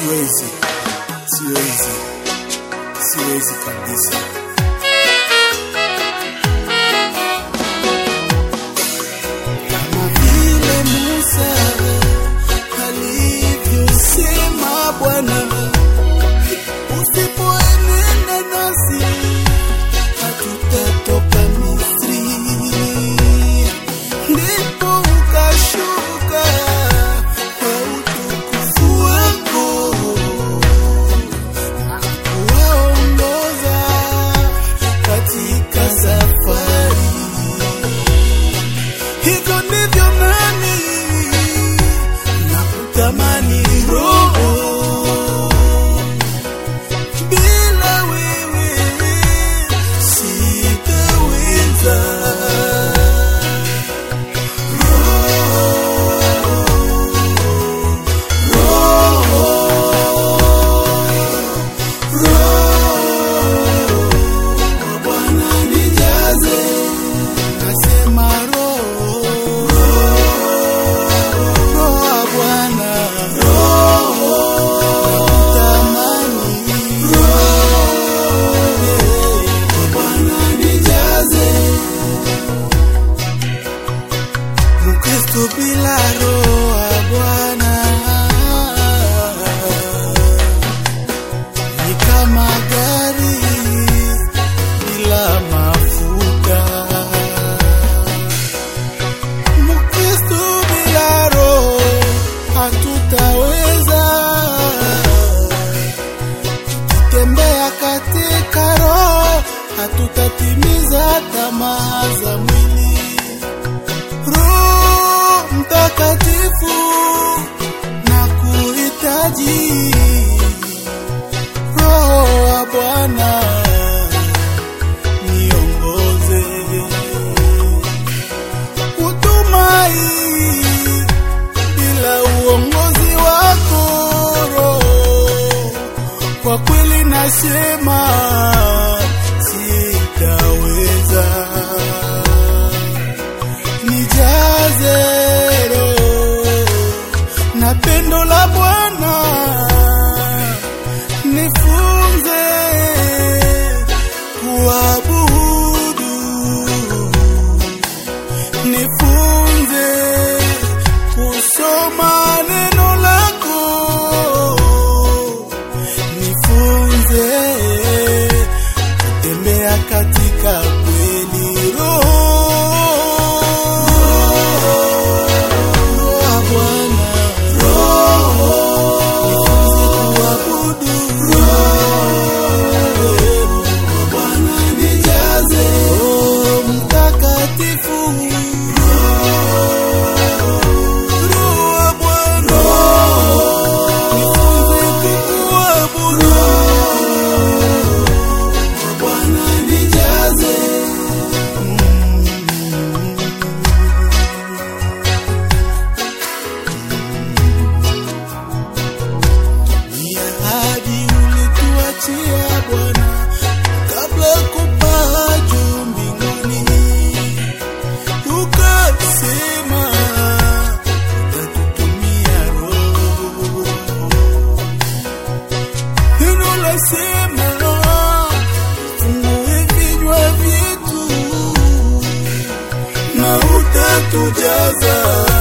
siwezi, siwezi, siwezi kabisa. Kama vile Musa alivyosema Bwana, usipoenenda nasi hatutatoka Misri. Ndipo ukashuka kwa utukufu wako na kuwaongoza katika safari. Hivyo ndivyo nami nakutamani Roho, bila wewe sitaweza. Roho, Bwana nijaze, nasema Roho, Roho wa Bwana, nakutamani Roho Bwana nijaze, Mkristo bila Roho wa Bwana ni kama gari bila mafuta. Mkristo bila Roho hatutaweza tukitembea katika Roho hatutatimiza tamaa za mwili. Roho Mtakatifu na kuhitaji Roho wa Bwana niongoze, utumai bila uongozi wako Roho, kwa kweli nasema sitaweza. Nijaze Roho na pendo la Bwana, nifunze kuabudu, nifunze kusoma neno lako, nifunze kutembea katika kweli. Roho Roho wa Bwana, nifunze kuabudu. Roho wa Bwana nijaze, Roho Mtakatifu. Roho wa Bwana, nifunze kukuabudu. Roho wa Bwana nijaze. Ni ahadi ulituachia Bwana kabla ya kupaa juu mbinguni, ukasema utatutumia Roho. Neno lasema fungue vinywa vyetu na utatujaza